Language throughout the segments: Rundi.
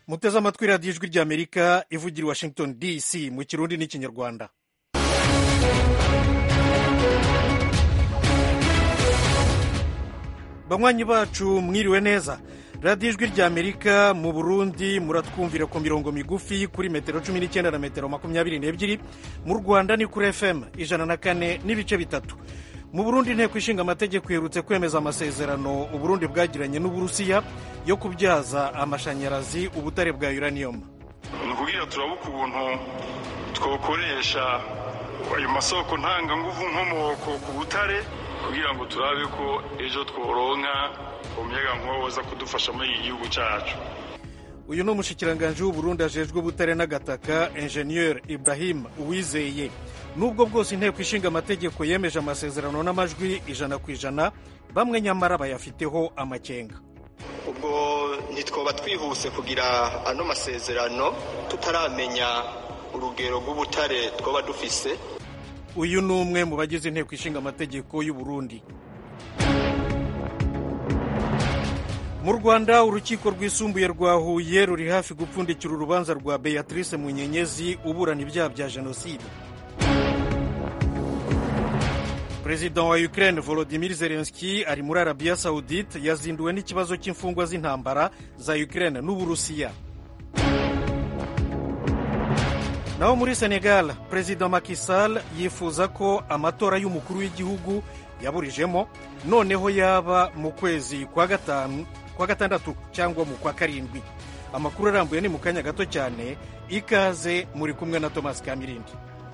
muteze amatwi radiyo ijwi ry'amerika ivugira i washington dc mu kirundi n'ikinyarwanda banywanyi bacu mwiriwe neza radiyo ijwi ry'amerika mu burundi muratwumvira ku mirongo migufi kuri metero cumi n'icyenda na metero makumyabiri n'ebyiri mu rwanda ni kuri fm ijana na kane n'ibice bitatu mu burundi inteko ishinga amategeko iherutse kwemeza amasezerano uburundi bwagiranye n'uburusiya yo kubyaza amashanyarazi ubutare bwa uranium ni ukugira turabe ukuntu twakoresha ayo masoko ntanganguvu nkomoko ku butare kugira ngo turabe ko ejo tworonka umuyaga nkuba waza kudufasha muri iki gihugu cyacu uyu ni umushikiranganji w'uburundi ajejwe ubutare n'agataka enjeniyeri ibrahim uwizeye nubwo bwose inteko ishinga amategeko yemeje amasezerano n'amajwi ijana ku ijana bamwe nyamara bayafiteho amakenga ubwo ntitwoba twihuse kugira ano masezerano tutaramenya urugero rw'ubutare twaba dufise uyu ni umwe mu bagize inteko ishinga amategeko y'u Burundi mu rwanda urukiko rwisumbuye rwa huye ruri hafi gupfundikira urubanza rwa beatrice munyenyezi uburana ibyaha bya jenoside perezida wa ukraine volodimir zelenski ari muri arabiya saudite yazinduwe n'ikibazo cy'imfungwa z'intambara za ukraine n'uburusiya naho muri senegal perezida Macky Sall yifuza ko amatora y'umukuru w'igihugu yaburijemo noneho yaba mu kwezi kwa gatanu kwa gatandatu cyangwa mu kwa karindwi amakuru arambuye ni mu kanya gato cyane ikaze muri kumwe na thomas kamirindi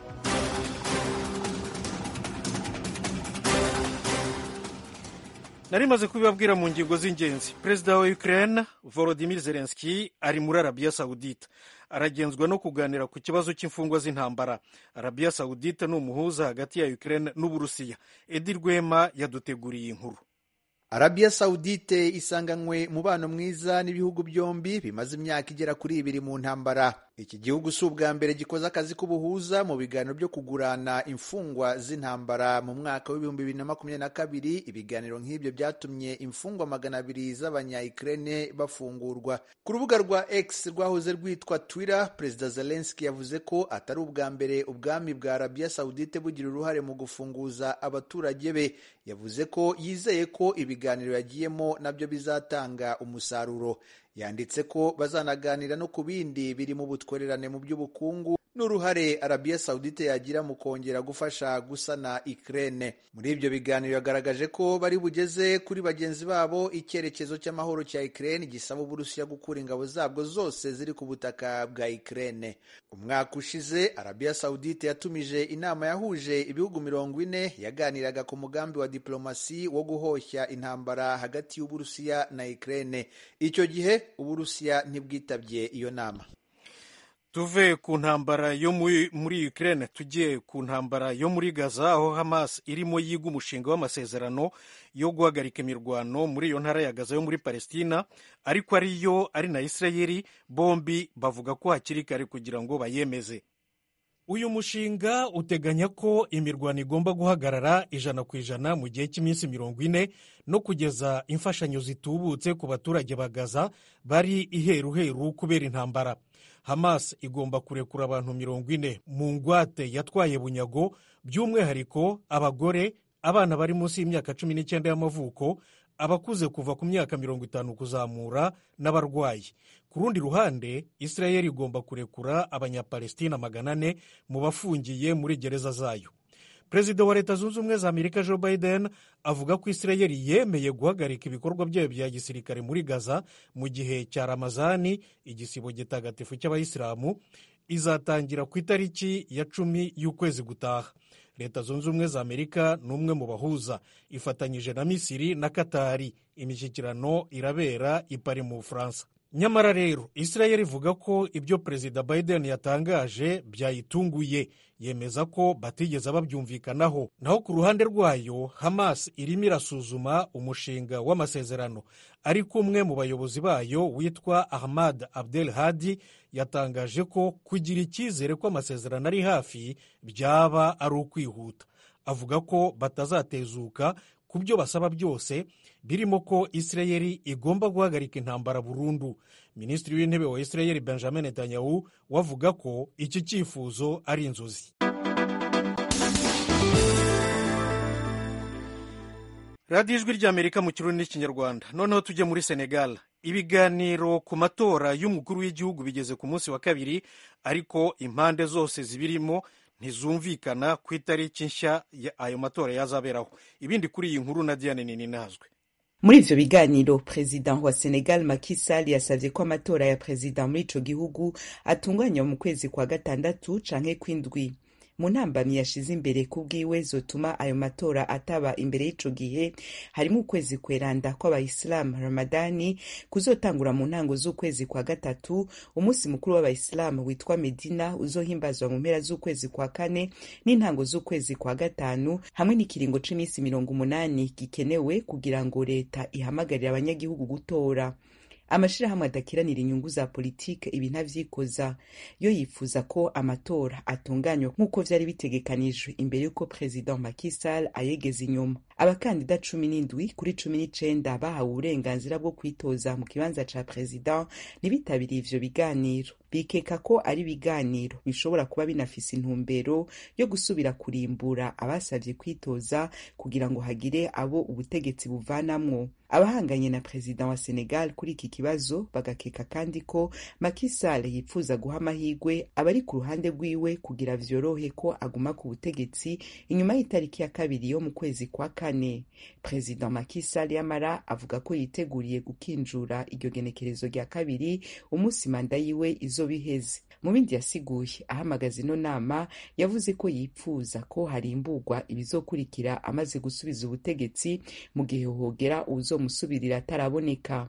nari maze kubibabwira mu ngingo z'ingenzi perezida wa ukraine volodimir zelenski ari muri arabiya saudite aragenzwa no kuganira ku kibazo cy'imfungwa z'intambara arabiya saudite ni umuhuza hagati ya ukraine n'uburusiya edi rwema yaduteguriye inkuru arabiya sawudite isanganywe umubano mwiza n'ibihugu byombi bimaze imyaka igera kuri ibiri mu ntambara iki gihugu si ubwa mbere gikoze akazi k'ubuhuza mu biganiro byo kugurana imfungwa z'intambara mu mwaka w'ibihumbi bibiri na makumyabiri na kabiri ibiganiro nk'ibyo byatumye imfungwa magana abiri z'abanyayikirene bafungurwa ku rubuga rwa x rwahoze rwitwa twitter perezida zelenski yavuze ko atari ubwa mbere ubwami bwa arabiya sawudite bugira uruhare mu gufunguza abaturage be yavuze ko yizeye ko ibiganiro yagiyemo nabyo bizatanga umusaruro yanditse ko bazanaganira no ku bindi biri mu butwererane mu by'ubukungu n'uruhare arabiya sawudite yagira mu kongera gufasha gusana ikirere muri ibyo biganiro yagaragaje ko bari bugeze kuri bagenzi babo icyerekezo cy'amahoro cya ikirere gisaba uburusiya gukura ingabo zabwo zose ziri ku butaka bwa ikirere umwaka ushize arabiya sawudite yatumije inama yahuje ibihugu mirongo ine yaganiraga ku mugambi wa diplomasi wo guhoshya intambara hagati y'uburusiya na ikirere icyo gihe uburusiya ntibwitabye iyo nama tuve ku ntambara yo muri Ukraine tugiye ku ntambara yo muri Gaza aho Hamas irimo yiga umushinga w'amasezerano yo guhagarika imirwano muri iyo ntara ya Gaza yo muri Palestina ariko ariyo ari na Israeli bombi bavuga ko hakiri kare kugira ngo bayemeze uyu mushinga uteganya ko imirwano igomba guhagarara ijana ku ijana mu gihe cy'iminsi mirongo ine no kugeza imfashanyo zitubutse ku baturage ba Gaza bari iheruheru kubera intambara Hamas igomba kurekura abantu mirongo ine mu ngwate yatwaye bunyago by'umwihariko abagore abana bari munsi y'imyaka cumi n'icyenda y'amavuko abakuze kuva ku myaka mirongo itanu kuzamura n'abarwayi ku rundi ruhande israel igomba kurekura abanyapalestina magana ane mu bafungiye muri gereza zayo perezida wa leta zunze ubumwe za amerika joe biden avuga ko israel yemeye guhagarika ibikorwa byayo bya gisirikare muri gaza mu gihe cya ramazani igisibo gitagatifu cy'abayisilamu izatangira ku itariki ya cumi y'ukwezi gutaha leta zunze ubumwe za amerika ni umwe mu bahuza ifatanyije na misiri na katari imishyikirano irabera i pari mu bufaransa nyamara rero israel ivuga ko ibyo perezida biden yatangaje byayitunguye yemeza ko batigeze babyumvikanaho naho ku ruhande rwayo hamas irimo irasuzuma umushinga w'amasezerano ariko umwe mu bayobozi bayo witwa ahmad abdel hadi yatangaje ko kugira icyizere ko amasezerano ari hafi byaba ari ukwihuta avuga ko batazatezuka ku byo basaba byose birimo ko isirayeli igomba guhagarika intambara burundu minisitiri w'intebe wa isirayeli benjamin netanyahu wavuga ko iki cyifuzo ari inzozi radiyo ijwi ry'amerika mu kirundi n'ikinyarwanda noneho tujye muri senegal ibiganiro ku matora y'umukuru w'igihugu bigeze ku munsi wa kabiri ariko impande zose zibirimo ntizumvikana ku itariki nshya ayo matora yazaberaho ibindi kuri iyi nkuru na diane nini nazwe muri ivyo biganiro perezida wa senegal Macky Sall yasavye ko amatora ya perezida muri ico gihugu atunganywa mu kwezi kwa gatandatu canke kw'indwi mu ntambamyi yashize imbere ku bwiwe zotuma ayo matora ataba imbere y'ico gihe harimo ukwezi kweranda kw'abayisilamu ramadani kuzotangura mu ntango z'ukwezi kwa gatatu umunsi mukuru w'abayisilamu witwa medina uzohimbazwa mu mpera z'ukwezi kwa kane n'intango z'ukwezi kwa gatanu hamwe n'ikiringo c'iminsi mirongo umunani gikenewe kugira ngo leta ihamagarire abanyagihugu gutora amashirahamwe adakiranira inyungu za politike ibi ntavyikoza yo yifuza ko amatora atunganywa nk'uko vyari bitegekanijwe imbere y'uko perezida Macky Sall ayegeza inyuma abakandida cumi n'indwi kuri cumi n'icenda bahawe uburenganzira bwo kwitoza mu kibanza ca perezida ntibitabiriye ivyo biganiro bikeka ko ari ibiganiro bishobora kuba binafise intumbero yo gusubira kurimbura abasavye kwitoza kugira ngo hagire abo ubutegetsi buvanamwo abahanganye na perezida wa senegal kuri iki kibazo bagakeka kandi ko Macky Sall yipfuza guha amahirwe abari ku ruhande rwiwe kugira vyorohe ko aguma ku butegetsi inyuma y'itariki ya kabiri yo mu kwezi kwa kane perezida Macky Sall yamara avuga ko yiteguriye gukinjura iryo genekerezo rya kabiri umunsi manda yiwe izoba iheze mu bindi yasiguye ahamagaza ino nama yavuze ko yipfuza ko harimburwa ibizokurikira amaze gusubiza ubutegetsi mu gihe hogera uwuzomusubirira ataraboneka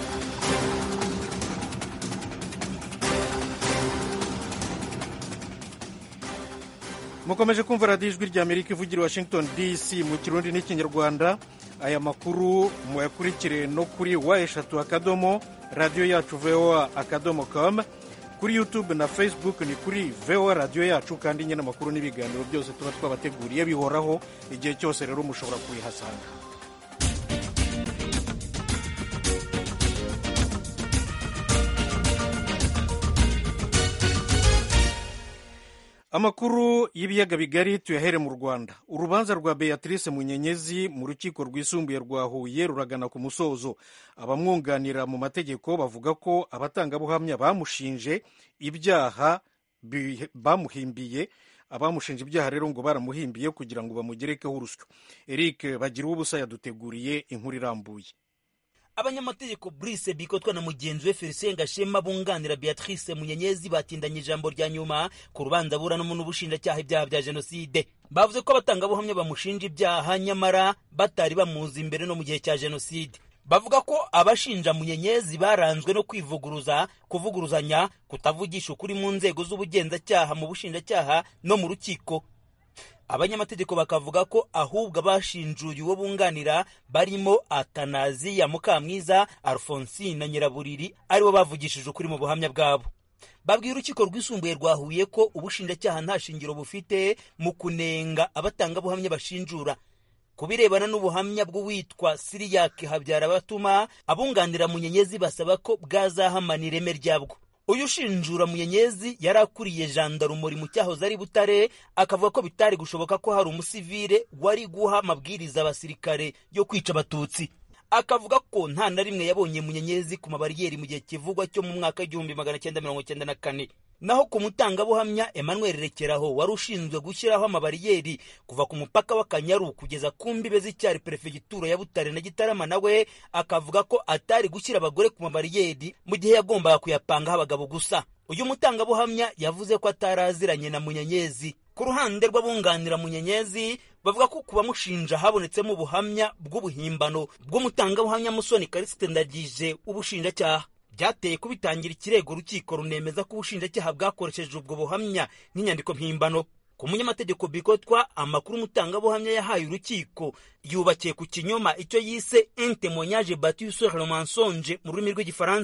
mukomeje kumva radiyo ijwi ry'amerika ivugira i washington dc mu kirundi n'ikinyarwanda aya makuru muyakurikire no kuri wa eshatu akadomo radiyo yacu voa akadomo com kuri youtube na facebook ni kuri voa radiyo yacu kandi nyine amakuru n'ibiganiro byose tuba twabateguriye bihoraho igihe cyose rero mushobora kubihasanga amakuru y'ibiyaga bigari tuyahere mu rwanda urubanza rwa beatrice munyenyezi mu rukiko rwisumbuye rwa huye ruragana ku musozo abamwunganira mu mategeko bavuga ko abatangabuhamya bamushinje ibyaha bamuhimbiye abamushinja ibyaha rero ngo baramuhimbiye kugira ngo bamugerekeho urusyo eric bagira ubusa yaduteguriye inkuru irambuye abanyamategeko Brice Bikotwa na mugenzi we Felicien Gashema bunganira Beatrice Munyenyezi batindanye ijambo rya nyuma ku rubanza buranamo n'ubushinjacyaha ibyaha bya jenoside bavuze ko abatangabuhamya bamushinja ibyaha nyamara batari bamuzi imbere no mu gihe cya jenoside bavuga ko abashinja Munyenyezi baranzwe no kwivuguruza kuvuguruzanya kutavugisha ukuri mu nzego z'ubugenzacyaha mu bushinjacyaha no mu rukiko abanyamategeko bakavuga ko ahubwo abashinjuye uwo bunganira barimo atanaziya mukamwiza alphonsine na nyiraburiri aribo bavugishije ukuri mu buhamya bwabo babwiye urukiko rwisumbuye rwa huye ko ubushinjacyaha nta shingiro bufite mu kunenga abatangabuhamya bashinjura ku birebana n'ubuhamya bw'uwitwa siriyake habyara batuma abunganira munyenyezi basaba ko bwazahamana ireme ryabwo uyu ushinjura munyenyezi yari akuriye jandarumuri mu cyahoze ari butare akavuga ko bitari gushoboka ko hari umusivire wari guha amabwiriza abasirikare yo kwica abatutsi akavuga ko nta na rimwe yabonye munyenyezi ku mabariyeri mu gihe kivugwa cyo mu mwaka w'igihumbi magana cyenda mirongo cyenda na kane naho ku mutangabuhamya emmanuel rekeraho wari ushinzwe gushyiraho amabariyeri kuva ku mupaka w'akanyaru kugeza ku mbibe z'icyari perefegitura ya butare na gitarama nawe akavuga ko atari gushyira abagore ku mabariyeri mu gihe yagombaga kuyapangaho abagabo gusa uyu mutangabuhamya yavuze ko ataraziranye na munyenyezi ku ruhande rw'abunganira munyenyezi bavuga ko ku bamushinja habonetsemo ubuhamya bw'ubuhimbano bw'umutangabuhamya musoni karisite ndagije ubushinjacyaha byateye kubitangira ikirego urukiko runemeza ko ubushinjacyaha bwakoresheje ubwo buhamya nk'inyandiko mpimbano ku munyamategeko bikotwa amakuru umutangabuhamya yahaye urukiko yubakiye ku kinyoma icyo yise un témoignage battu sur le mensonge mu rurimi rw'igifaransa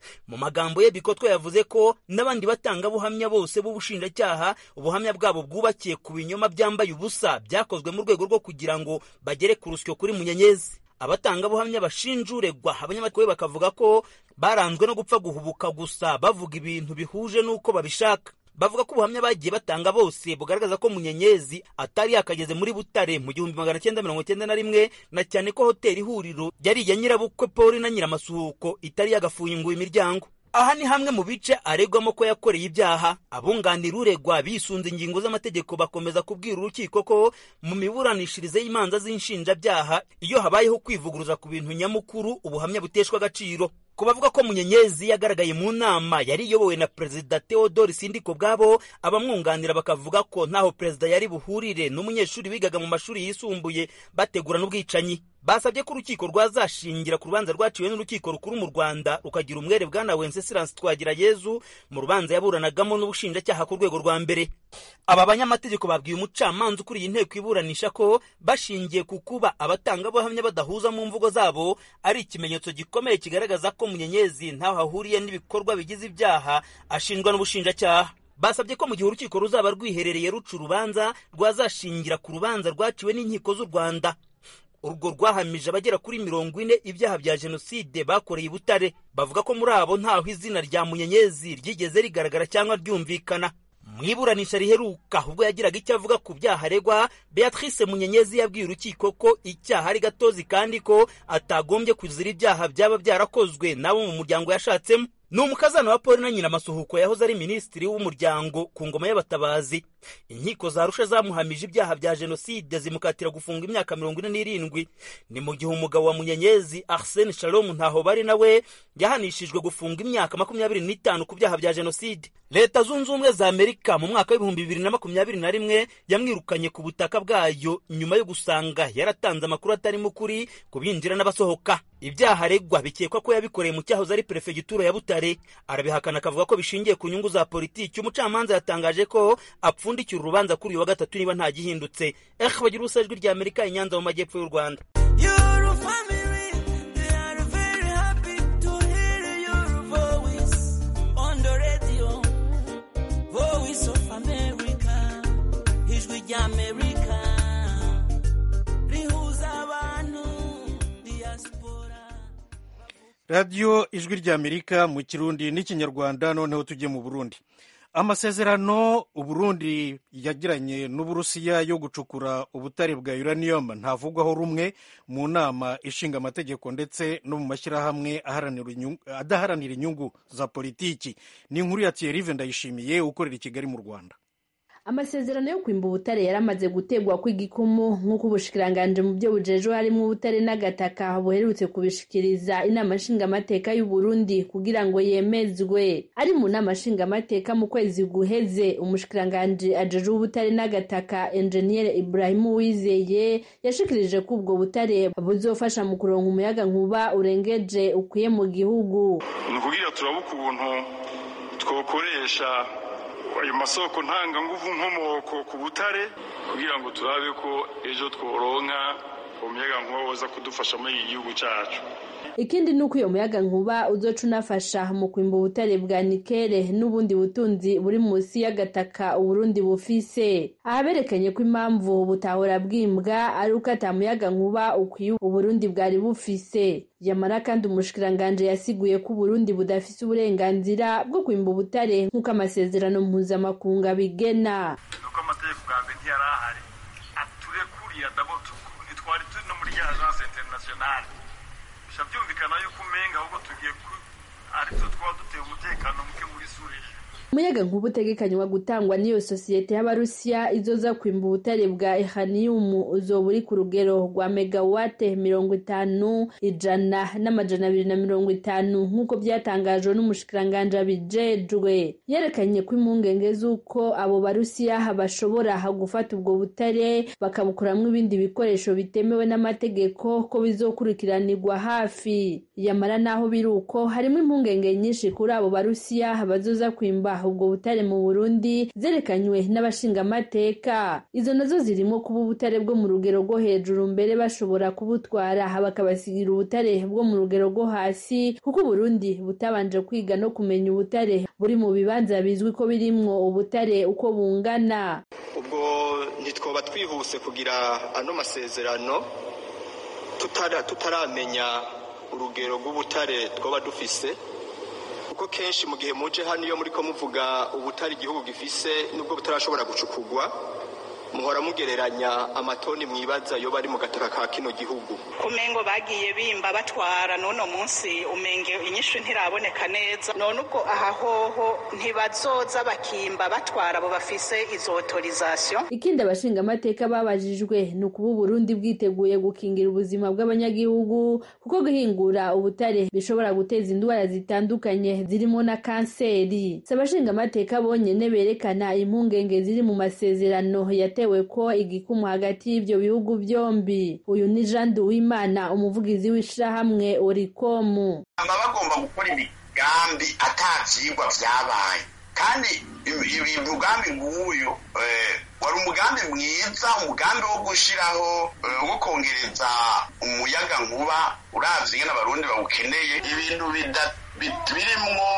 mu magambo ye bikotwa yavuze ko n'abandi batangabuhamya bose b'ubushinjacyaha ubuhamya bwabo bwubakiye ku binyoma byambaye ubusa byakozwe mu rwego rwo kugira ngo bagere ku rusyo kuri munyenyezi abatangabuhamya bashinjuregwa abanyamakuru bakavuga ko baranzwe no gupfa guhubuka gusa bavuga ibintu bihuje n'uko babishaka bavuga ko ubuhamya bagiye batanga bose bugaragaza ko munyenyezi atari yakageze muri butare mu gihumbi magana cyenda mirongo cyenda na rimwe na cyane ko hoteli ihuriro yari iya nyirabukwe poli na nyiramasuhuko itari yagafunguye imiryango aha ni hamwe mu bice aregwamo ko yakoreye ibyaha abunganira uregwa bisunze ingingo z'amategeko bakomeza kubwira urukiko ko mu miburanishirize y'imanza z'inshinjabyaha iyo habayeho kwivuguruza ku bintu nyamukuru ubuhamya buteshwa agaciro ku bavuga ko munyenyezi yagaragaye mu nama yari iyobowe na perezida theodore sindiko bwabo abamwunganira bakavuga ko ntaho perezida yari buhurire n'umunyeshuri wigaga mu mashuri yisumbuye bategura n'ubwicanyi basabye ko urukiko rwazashingira ku rubanza rwaciwe n'urukiko rukuru mu rwanda rukagira umwere bwana wencesilance twagirayezu mu rubanza yaburanagamo n'ubushinjacyaha ku rwego rwa mbere aba banyamategeko babwiye umucamanza ukuriye inteko iburanisha ko bashingiye ku kuba abatangabuhamya badahuza mu mvugo zabo ari ikimenyetso gikomeye kigaragaza ko munyenyezi ntaho ahuriye n'ibikorwa bigize ibyaha ashinjwa n'ubushinjacyaha basabye ko mu gihe urukiko ruzaba rwiherereye ruca urubanza rwazashingira ku rubanza rwaciwe n'inkiko z'u rwanda urwo rwahamije abagera kuri mirongo ine ibyaha bya jenoside bakoreye i butare bavuga ko muri abo ntaho izina rya munyenyezi ryigeze rigaragara cyangwa ryumvikana mu iburanisha riheruka ubwo yagiraga icyo avuga ku byaha aregwa beatrice munyenyezi yabwiye urukiko ko icyaha ari gatozi kandi ko atagombye kuzira ibyaha byaba byarakozwe n'abo mu muryango yashatsemo ni umukazana wa paul na nyiramasuhuko yahoze ari minisitiri w'umuryango ku ngoma y'abatabazi inkiko za rusha zamuhamije ibyaha bya jenoside zimukatira gufunga imyaka mirongo ine n'irindwi ni mu gihe umugabo wa munyenyezi arsene shalom ntaho bari nawe yahanishijwe gufunga imyaka makumyabiri n'itanu ku byaha bya jenoside leta zunze ubumwe za amerika mu mwaka w'ibihumbi bibiri na makumyabiri na rimwe yamwirukanye ku butaka bwayo nyuma yo gusanga yaratanze amakuru atarimo ukuri ku binjira n'abasohoka ibyaha aregwa bikekwa ko yabikoreye mu cyahoze ari perefegitura ya butare arabihakana akavuga ko bishingiye ku nyungu za politiki umucamanza yatangaje ko apfundikira urubanza kuri uyu wa gatatu niba nta gihindutse eh bagira ubusa ijwi rya amerika i nyanza mu majyepfo y'u rwanda radiyo ijwi ry'amerika mu kirundi n'ikinyarwanda noneho tujye mu burundi amasezerano uburundi yagiranye n'uburusiya yo gucukura ubutare bwa uranium ntavugwaho rumwe mu nama ishinga amategeko ndetse no mu mashyirahamwe adaharanira inyungu za politiki ni inkuru ya thierry ndayishimiye ukorera i kigali mu rwanda amasezerano yo kwimba ubutare yaramaze gutegwa kw'igikumu nk'uko ubushikiranganje mu byo bujejwe harimo ubutare n'agataka buherutse kubishikiriza inama nshingamateka y'u Burundi kugira ngo yemezwe ari mu nama nshingamateka mu kwezi guheze umushikiranganje ajejwe ubutare n'agataka engineer Ibrahim Uwizeye yashikirije ko ubwo butare buzofasha mu kuronka umuyaga nkuba urengeje ukwiye mu gihugu ni ukugira turabe ukuntu twokoresha ayo masoko ntanganguvu nkomoko ku butare kugira ngo turabe ko ejo tworonka umuyaga nkuba woza kudufasha muri iki gihugu cyacu ikindi ni uko iyo muyaga nkuba uzoca unafasha mu kwimba ubutare bwa nikere n'ubundi butunzi buri munsi y'agataka uburundi bufise aha berekanye ko impamvu butahora bwimbwa ari uko ata muyaga nkuba ukwiye uburundi bwari bufise yamara kandi umushikiranganje yasiguye ko uburundi budafise uburenganzira bwo kwimba ubutare nk'uko amasezerano mpuzamakungu abigena nuko amategeko bwa mbere ntiyari ahari aturekuriye dabo ntitwari turi no muri ya agence internationale bisha byumvikana yuko umenga ahubwo tugiye aritwo twaba duteye umutekano muke muri suriya umuyaga nkuba utegekanywa gutangwa n'iyo sosiyete y'abarusiya izoza kwimba ubutare bwa ehaniyumu uzoba uri ku rugero rwa megawate mirongo itanu ijana n'amajana abiri na mirongo itanu nk'uko byatangajwe n'umushikiranganje abijejwe yerekanye ko impungenge z'uko abo barusiya bashobora gufata ubwo butare bakabukoramwo ibindi bikoresho bitemewe n'amategeko ko bizokurikiranirwa hafi yamara naho biri uko harimo impungenge nyinshi kuri abo barusiya bazoza kwimba gucukura ubwo butare mu burundi zerekanywe n'abashingamateka izo nazo zirimo kuba ubutare bwo mu rugero rwo hejuru mbere bashobora kubutwara bakabasigira ubutare bwo mu rugero rwo hasi kuko uburundi butabanje kwiga no kumenya ubutare buri mu bibanza bizwi ko birimwo ubutare uko bungana ubwo ntitwoba twihuse kugira ano masezerano tutaramenya urugero rw'ubutare twaba dufise kuko kenshi mu gihe muje hano iyo muri ko muvuga ubutare igihugu gifise nubwo butarashobora gucukurwa muhora mugereranya amatoni mwibaza yo bari mu gataka ka kino gihugu kumengo bagiye bimba batwara n'uno munsi umenge inyishu ntiraboneka neza none ubwo aha hoho ntibazoza bakimba batwara abo bafise izo autorisation ikindi abashingamateka babajijwe ni ukuba uburundi bwiteguye gukingira ubuzima bw'abanyagihugu kuko guhingura ubutare bishobora guteza indwara zitandukanye zirimo na kanseri si abashingamateka bonyene berekana impungenge ziri mu masezerano yatewe ko igikumu hagati y'ivyo bihugu vyombi uyu ni jean duwimana umuvugizi w'ishirahamwe orikomu baba bagomba gukora imigambi ata vyigwa vyabaye kandi umugambi nk'uyu wari umugambi mwiza umugambi wo gushiraho wo kongereza umuyaga nkuba uravye ingene abarundi bawukeneye ibintu birimwo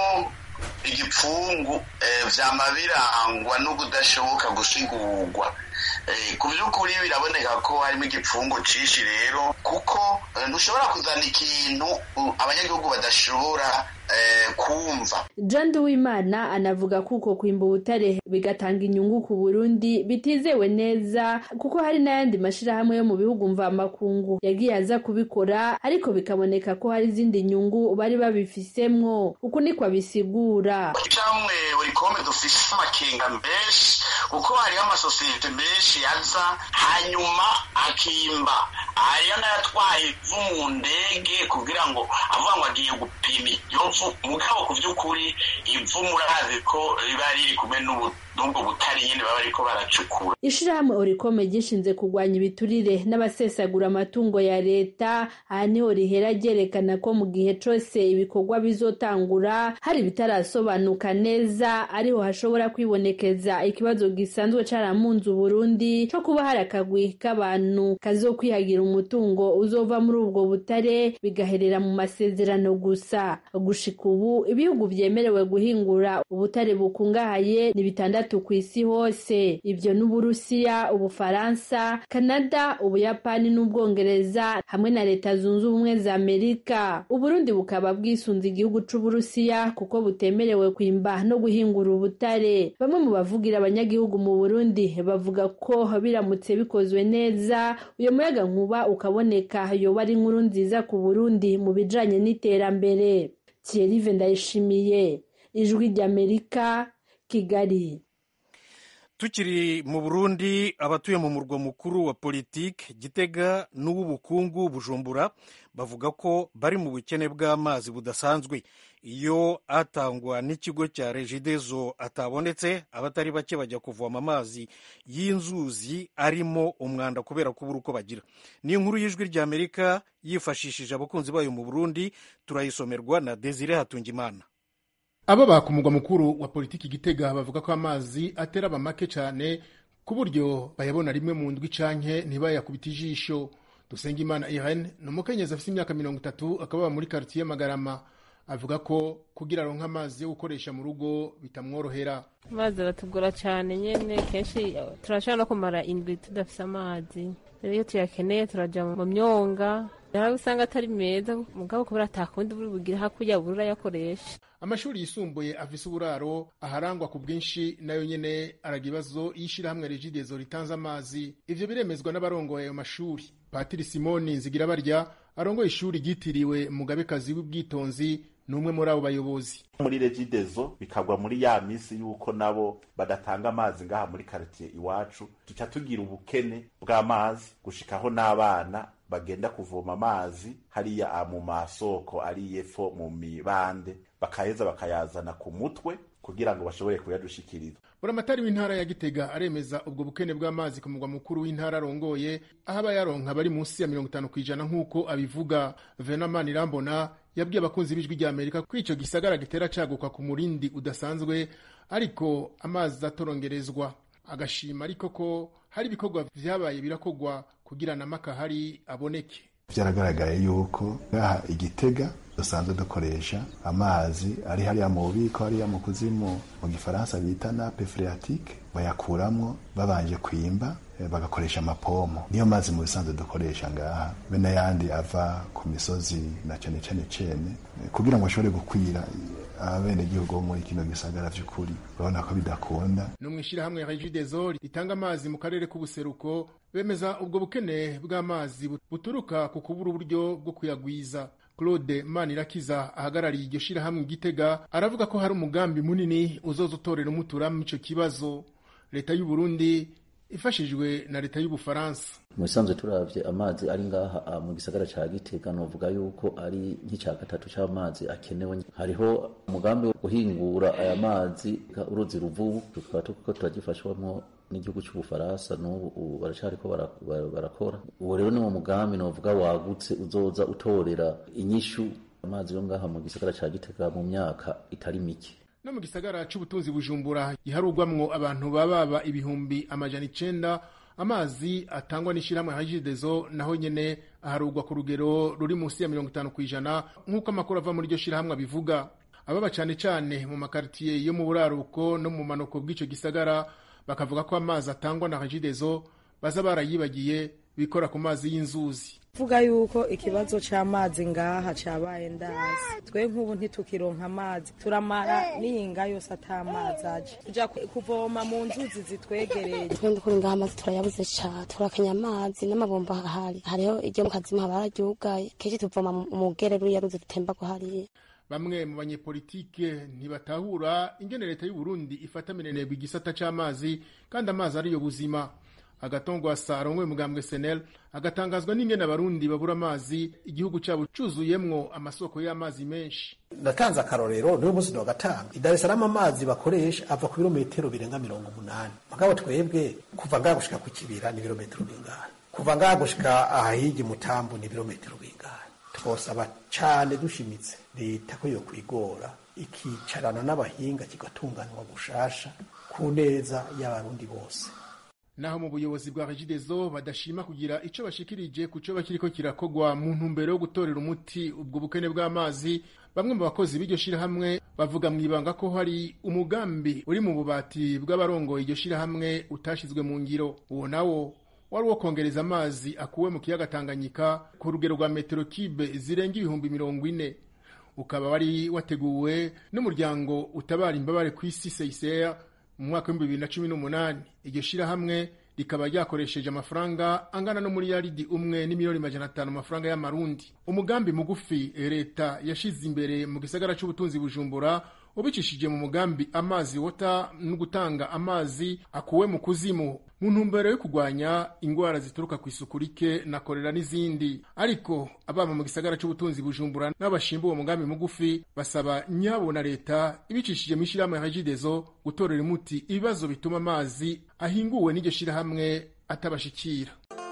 igipfungu vyama birangwa no kudashoboka gusigurwa ku by'ukuri biraboneka ko harimo igipfungu cinshi rero kuko ntushobora kuzana ikintu abanyagihugu badashobora kumva john duwimana anavuga ko uko kwimba ubutare bigatanga inyungu ku burundi bitizewe neza kuko hari n'ayandi mashirahamwe yo mu bihugu mvamakungu yagiye aza kubikora ariko bikaboneka ko hari izindi nyungu bari babifisemwo uku niko abisigura camwe buri kome dufise amakenga menshi kuko hariho amasosiyete menshi yaza hanyuma akimba hariyo n'ayatwaye ivu mu ndege kugira ngo avuga ngo agiye gupima iryo vu mugabo ku by'ukuri ivu murazi ko riba riri kumwe n'ubwo butari nyine baba bariko baracukura ishirahamwe orikome gishinze kurwanya ibiturire n'abasesagura amatungo ya leta aha niho rihera ryerekana ko mu gihe cose ibikorwa bizotangura hari bitarasobanuka neza ariho hashobora kwibonekeza ikibazo gisanzwe caramunze uburundi co kuba hari akagwi k'abantu kazokwihagira umutungo uzova muri ubwo butare bigaherera mu masezerano gusa gushika ubu ibihugu vyemerewe guhingura ubutare bukungahaye ni bitandatu ku isi hose ivyo n'uburusiya ubufaransa kanada ubuyapani n'ubwongereza hamwe na leta zunze ubumwe za amerika uburundi bukaba bwisunze igihugu c'uburusiya kuko butemerewe kwimba no guhingura ubutare bamwe mu bavugira abanyagihugu mu burundi bavuga ko biramutse bikozwe neza uyo muyaga nkuba ukaboneka yoba ari inkuru nziza ku burundi mu bijanye n'iterambere thierry ndayishimiye ijwi ry'amerika kigali tukiri mu burundi abatuye mu murwa mukuru wa politiki gitega n'uw'ubukungu bujumbura bavuga ko bari mu bukene bw'amazi budasanzwe iyo atangwa n'ikigo cya regidezo atabonetse abatari bake bajya kuvoma amazi y'inzuzi arimo umwanda kubera kubura uko bagira ni inkuru y'ijwi ry'amerika yifashishije abakunzi bayo mu burundi turayisomerwa na desire hatungimana abo ku mugwa mukuru wa politiki gitega bavuga ko amazi atera abamake cyane ku buryo bayabona rimwe mu ndwi canke ntibayakubita ijisho dusenga imana irene ni umukenyezi afite imyaka mirongo itatu akaba muri karitiye magarama avuga ko kugira aronka amazi yo gukoresha mu rugo bitamworohera amazi aratugora cyane nyine kenshi turashobora no kumara indwi tudafite amazi rero iyo tuyakeneye turajya mu myonga nawe usanga atari meza mugabo kubera atakundi buri bugire hakurya buri urayakoresha amashuri yisumbuye afise uburaro aharangwa ku bwinshi nayo nyene araga ibibazo y'ishirahamwe regidezo ritanze amazi ivyo biremezwa n'abarongoye ayo mashuri patiri simoni nzigira barya arongoye ishuri ryitiriwe mugabekazi w'ubwitonzi ni umwe muri abo bayobozi muri regidezo bikagwa muri ya misi yuko nabo badatanga amazi ngaha muri karitiye iwacu tuca tugira ubukene bw'amazi gushikaho n'abana bagenda kuvoma amazi hariya mu masoko ari yepfo mu mibande bakaheza bakayazana ku mutwe kugira ngo bashobore kuyadushikiriza buramatari w'intara ya gitega aremeza ubwo bukene bw'amazi ku mugwa mukuru w'intara arongoye aho abayaronka bari munsi ya mirongo itanu ku ijana nk'uko abivuga venamani irambona yabwiye abakunzi b'ijwi rya amerika ko ico gisagara gitera caguka ku murindi udasanzwe ariko amazi atorongerezwa agashima ariko ko hari ibikorwa vyabaye birakorwa kugira na makahari aboneke byaragaragaye yuko ngaha igitega dusanzwe dukoresha amazi ari hariya mu bubiko hariya mu kuzimu mu gifaransa bita nape phréatique bayakuramwo babanje kwimba bagakoresha amapomo niyo mazi mu bisanzwe dukoresha ngaha be n'ayandi ava ku misozi na cane cane cene kugira ngo ashobore gukwira abenegihugu bo muri kino gisagara vy'ukuri urabona ko bidakunda no mw'ishirahamwe regideso ritanga amazi mu karere k'ubuseruko bemeza ubwo bukene bw'amazi buturuka ku kubura uburyo bwo kuyagwiza claude manirakiza ahagarariye iryo shirahamwe igitega aravuga ko hari umugambi munini uzoza utorera umuturamo ico kibazo leta y'u Burundi ifashijwe na leta y'ubufaransa mu bisanzwe turavye amazi ari ngaha mu gisagara ca gitega novuga yuko ari nk'ica gatatu c'amazi akenewe hariho umugambi wo guhingura aya mazi uruzi ruvubu tukaba turiko turagifashwamwo n'igihugu c'ubufaransa n'ubu baracariko barakora uwo rero ni wo mugambi novuga wagutse uzoza utorera inyishu amazi yo ngaha mu gisagara ca gitega mu myaka itari mike no mu gisagara c'ubutunzi bujumbura giharugwamwo abantu bababa ibihumbi amajana icenda amazi atangwa n'ishirahamwe hajidezo naho nyene aharugwa ku rugero ruri munsi ya mirongo itanu kw'ijana nk'uko amakuru ava muri iryo shirahamwe abivuga ababa cane cane mu makaritiye yo mu buraruko no mu manuko bw'ico gisagara bakavuga ko amazi atangwa na hajidezo baza barayibagiye bikora ku mazi y'inzuzi vuga yuko ikibazo c'amazi ngaha cabaye ndazi twe nk'ubu ntitukironka amazi turamara n'iyinga yose ata mazi aje tuja kuvoma mu nzuzi zitwegereye twe ndukuri ngaha amazi turayabuze ca turakanya amazi n'amabomba ahari hariho iryo mu kazimu haba hararyugaye kenshi tuvoma mu gerero ya ruzi rutemba hariya bamwe mu banyepolitike ntibatahura ingene leta y'u Burundi ifata minenegwa igisata c'amazi kandi amazi ariyo buzima agatongwa sarongwe mugambwe senel agatangazwa n'ingene abarundi babura amazi igihugu cyabo cuzuyemwo amasoko y'amazi menshi natanze akarorero niwe munsi wa gatanu i Dar es Salaam amazi bakoresha ava ku birometero birenga mirongo umunani mugabo twebwe kuva ngaha gushika ku kibira ni ibirometero bingana kuva ngaha gushika ahahigi mutambu ni ibirometero bingana twosaba cane dushimitse leta ko yo kwigora ikicarana n'abahinga kigatunganywa gushasha ku neza y'abarundi bose naho mu buyobozi bwa regidezo badashima kugira ico bashikirije ku co bakiriko kirakogwa mu ntumbero yo gutorera umuti ubwo bukene bw'amazi bamwe mu bakozi b'iryo shirahamwe bavuga mw'ibanga ko hari umugambi uri mu bubati bw'abarongoye iryo shirahamwe utashizwe mu ngiro uwo nawo wari uwo kongereza amazi akuwe mu kiyaga Tanganyika ku rugero rwa metero kibe zirenga ibihumbi mirongo ine ukaba wari wateguwe n'umuryango utabara imbabare ku isi CICR mu mwaka w'ibihumbi bibiri na cumi n'umunani iryo shirahamwe rikaba ryakoresheje amafaranga angana no muri yaridi umwe n'imiliyoni majana atanu amafaranga y'amarundi umugambi mugufi leta yashize imbere mu gisagara c'ubutunzi bujumbura ubicishije mu mugambi amazi wota no gutanga amazi akuwe mu kuzimu mu ntumbero yo kurwanya ingwara zituruka ku isuku rike na korera n'izindi ariko ababa mu gisagara c'ubutunzi bujumbura n'abashimba uwo mugambi mugufi basaba nyabo na leta ibicishije mu ishirahamwe regidezo gutorera umuti ibibazo bituma amazi ahinguwe n'iryo shirahamwe atabashikira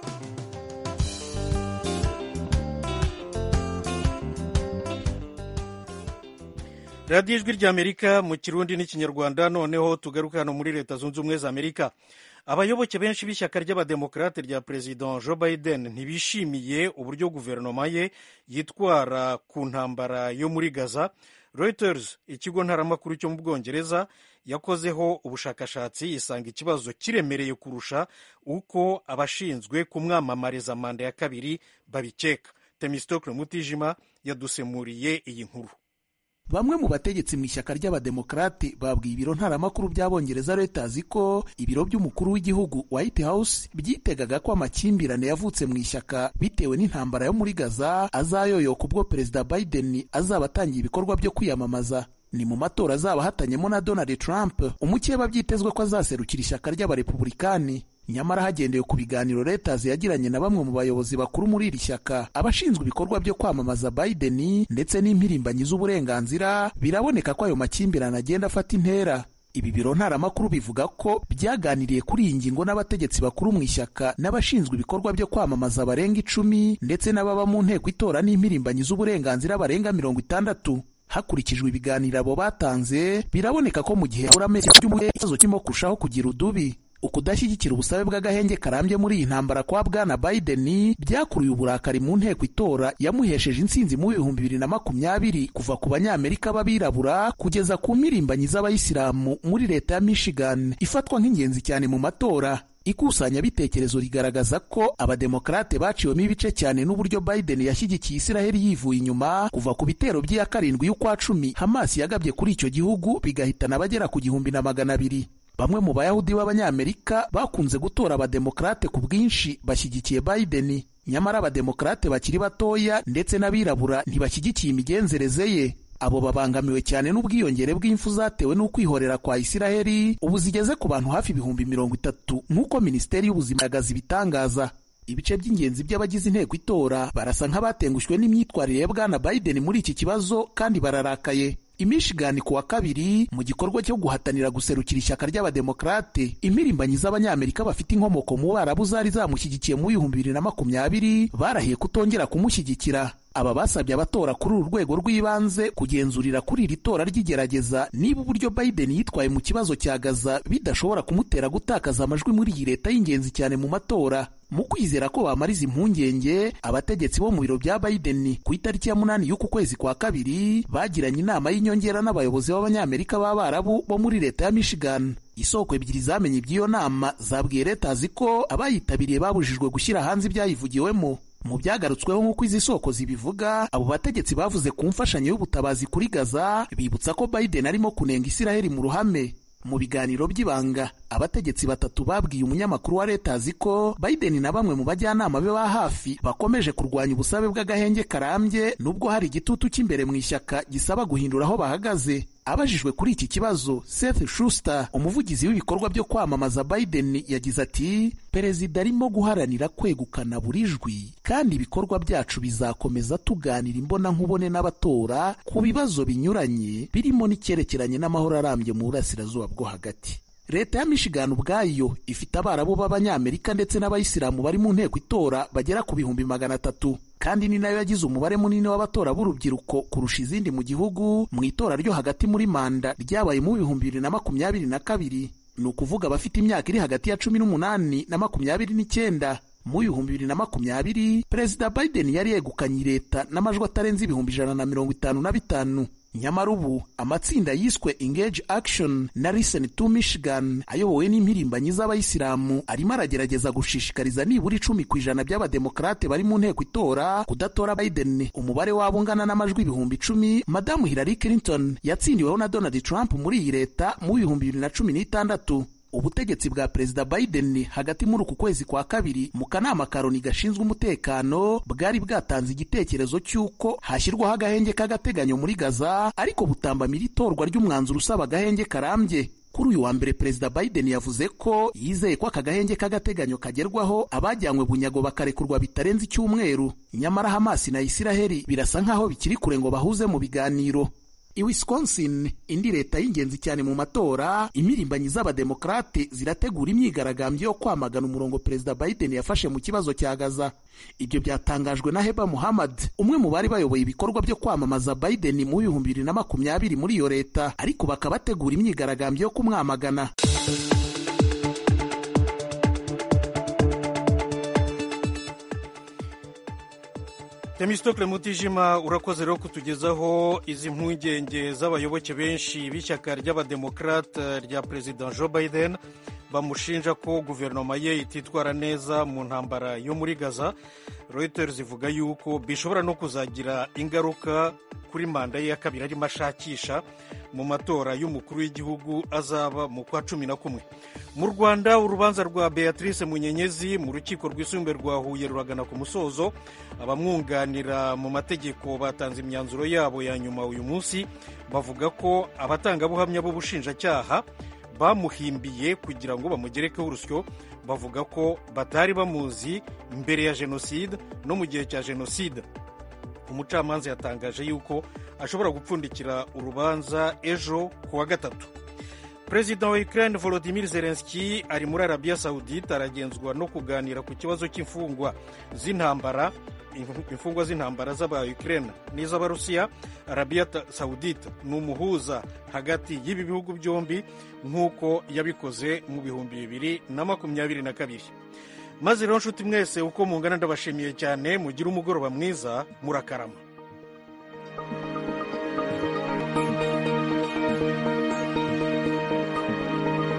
radiyo ijwi ry'amerika mu kirundi n'ikinyarwanda noneho tugaruka hano muri leta zunze ubumwe za amerika abayoboke benshi b'ishyaka ry'abademokarate rya perezida joe biden ntibishimiye uburyo guverinoma ye yitwara ku ntambara yo muri gaza reuters ikigo ntaramakuru cyo mu bwongereza yakozeho ubushakashatsi isanga ikibazo kiremereye kurusha uko abashinzwe kumwamamariza manda ya kabiri babikeka temistokle mutijima yadusemuriye iyi nkuru bamwe mu bategetsi mu ishyaka ry'abademokarate babwiye ibiro ntaramakuru by'abongereza Reuters ko ibiro by'umukuru w'igihugu White House byitegaga ko amakimbirane yavutse mu ishyaka bitewe n'intambara yo muri Gaza azayoyoka ubwo perezida Biden azaba atangiye ibikorwa byo kwiyamamaza ni mu matora azaba ahatanyemo na Donald Trump umukeba byitezwe ko azaserukira ishyaka ry'abarepublikani nyamara hagendewe ku biganiro Reuters yagiranye na bamwe mu bayobozi bakuru muri iri shyaka abashinzwe ibikorwa byo kwamamaza Biden ndetse n'impirimbanyi z'uburenganzira biraboneka ko ayo makimbirane agenda afata intera ibi biro ntaramakuru bivuga ko byaganiriye kuri iyi ngingo n'abategetsi bakuru mu ishyaka n'abashinzwe ibikorwa byo kwamamaza barenga icumi ndetse n'ababa mu nteko itora n'impirimbanyi z'uburenganzira barenga mirongo itandatu hakurikijwe ibiganiro abo batanze biraboneka ko mu gihe habura amezi ikibazo kirimo kurushaho kugira udubi ukudashyigikira ubusabe bw'agahenge karambye muri iyi ntambara kwa bwana Biden byakuruye uburakari mu nteko itora yamuhesheje intsinzi mu bihumbi bibiri na makumyabiri kuva ku banyamerika b'abirabura kugeza ku mpirimbanyi z'abayisilamu muri leta ya Michigan ifatwa nk'ingenzi cyane mu matora ikusanyabitekerezo rigaragaza ko abademokarate baciwemo ibice cyane n'uburyo Biden yashyigikiye Isiraheli yivuye inyuma kuva ku bitero by'iya karindwi y'ukwa cumi Hamas yagabye kuri icyo gihugu bigahitana abagera ku gihumbi na magana abiri bamwe mu bayahudi b'abanyamerika bakunze gutora abademokarate ku bwinshi bashyigikiye Biden nyamara abademokarate bakiri batoya ndetse n'abirabura ntibashyigikiye imigenzereze ye abo babangamiwe cyane n'ubwiyongere bw'imfu zatewe n'ukwihorera kwa Isiraheli ubu zigeze ku bantu hafi ibihumbi mirongo itatu nk'uko minisiteri y'ubuzima yagaze ibitangaza ibice by'ingenzi by'abagize inteko itora barasa nk'abatengushywe n'imyitwarire ya bwana Biden muri iki kibazo kandi bararakaye imishigani ku wa kabiri mu gikorwa cyo guhatanira guserukira ishyaka ry'abademokarate impirimbanyi z'abanyamerika bafite inkomoko mu barabu zari zamushyigikiye mu bihumbi bibiri na makumyabiri barahiye kutongera kumushyigikira aba basabye abatora kuri uru rwego rw'ibanze kugenzurira kuri iri tora ry'igerageza niba uburyo Biden yitwaye mu kibazo cya Gaza bidashobora kumutera gutakaza amajwi muri iyi leta y'ingenzi cyane mu matora mu kwizera ko bamariza impungenge abategetsi bo mu biro bya Biden ku itariki ya munani y'uku kwezi kwa kabiri bagiranye inama y'inyongera n'abayobozi b'abanyamerika b'abarabu bo muri leta ya Michigan isoko ebyiri zamenye iby'iyo nama zabwiye leta azi ko abayitabiriye babujijwe gushyira hanze ibyayivugiwemo mu byagarutsweho nk'uko izi soko zibivuga abo bategetsi bavuze ku mfashanyo y'ubutabazi kuri Gaza bibutsa ko Biden arimo kunenga Isiraheli mu ruhame mu biganiro by'ibanga abategetsi batatu babwiye umunyamakuru wa leta azi ko Biden na bamwe mu bajyanama be ba hafi bakomeje kurwanya ubusabe bw'agahenge karambye nubwo hari igitutu cy'imbere mu ishyaka gisaba guhindura aho bahagaze abajijwe kuri iki kibazo Seth Schuster umuvugizi w'ibikorwa byo kwamamaza Biden yagize ati perezida arimo guharanira kwegukana buri jwi kandi ibikorwa byacu bizakomeza tuganira imbona nkubone n'abatora ku bibazo binyuranye birimo n'icyerekeranye n'amahoro arambye mu burasirazuba bwo hagati leta ya Michigan ubwayo ifite abarabu b'abanyamerika ndetse n'abayisilamu bari mu nteko itora bagera ku bihumbi magana atatu kandi ni nayo yagize umubare munini w'abatora b'urubyiruko kurusha izindi mu gihugu mu itora ryo hagati muri manda ryabaye mu bihumbi bibiri na makumyabiri na kabiri ni ukuvuga abafite imyaka iri hagati ya cumi n'umunani na makumyabiri n'icyenda mu bihumbi bibiri na makumyabiri perezida Biden yari yegukanye leta n'amajwi atarenze ibihumbi ijana na mirongo itanu na bitanu nyamara ubu amatsinda yiswe Engage Action na Listen to Michigan ayobowe n'impirimbanyi z'abayisilamu arimo aragerageza gushishikariza nibura icumi ku ijana by'abademokarate bari mu nteko itora kudatora Biden umubare wabo ungana n'amajwi ibihumbi icumi madamu Hillary Clinton yatsindiweho na Donald Trump muri iyi leta mu bihumbi bibiri na cumi n'itandatu ubutegetsi bwa perezida Biden hagati muri uku kwezi kwa kabiri mu kanama karoni gashinzwe umutekano bwari bwatanze igitekerezo cy'uko hashyirwaho agahenge k'agateganyo muri Gaza ariko butambamira itorwa ry'umwanzuro usaba agahenge karambye kuri uyu wa mbere perezida Biden yavuze ko yizeye ko aka gahenge k'agateganyo kagerwaho abajyanywe bunyago bakarekurwa bitarenze icyumweru nyamara Hamas na Isiraheli birasa nk'aho bikiri kure ngo bahuze mu biganiro i Wisconsin indi leta y'ingenzi cyane mu matora imirimbanyi z'abademokarate zirategura imyigaragambyo yo kwamagana umurongo perezida Biden yafashe mu kibazo cya Gaza ibyo byatangajwe na Heba Muhammad umwe mu bari bayoboye ibikorwa byo kwamamaza Biden mu bihumbi bibiri na makumyabiri muri iyo leta ariko bakaba bategura imyigaragambyo yo kumwamagana Temistokle Mutijima urakoze rero kutugezaho izi mpungenge z'abayoboke benshi b'ishyaka ry'abademokarate rya perezida Joe Biden bamushinja ko guverinoma ye ititwara neza mu ntambara yo muri Gaza Reuters ivuga yuko bishobora no kuzagira ingaruka kuri manda ye ya kabiri arimo ashakisha mu matora y'umukuru w'igihugu azaba mu kwa cumi na kumwe mu rwanda urubanza rwa beatrice munyenyezi mu rukiko rwisumbuye rwa huye ruragana ku musozo abamwunganira mu mategeko batanze imyanzuro yabo ya nyuma uyu munsi bavuga ko abatangabuhamya b'ubushinjacyaha bamuhimbiye kugira ngo bamugerekeho urusyo bavuga ko batari bamuzi mbere ya jenoside no mu gihe cya jenoside umucamanza yatangaje yuko ashobora gupfundikira urubanza ejo ku wa gatatu perezida wa ukraine volodimir zelenski ari muri arabiya saudite aragenzwa no kuganira ku kibazo cy'imfungwa z'intambara imfungwa z'intambara z'aba ukraine n'iz'abarusiya arabiya saudite ni umuhuza hagati y'ibi bihugu byombi nk'uko yabikoze mu bihumbi bibiri na makumyabiri na kabiri maze rero nshuti mwese uko mungana ndabashimiye cyane mugire umugoroba mwiza murakarama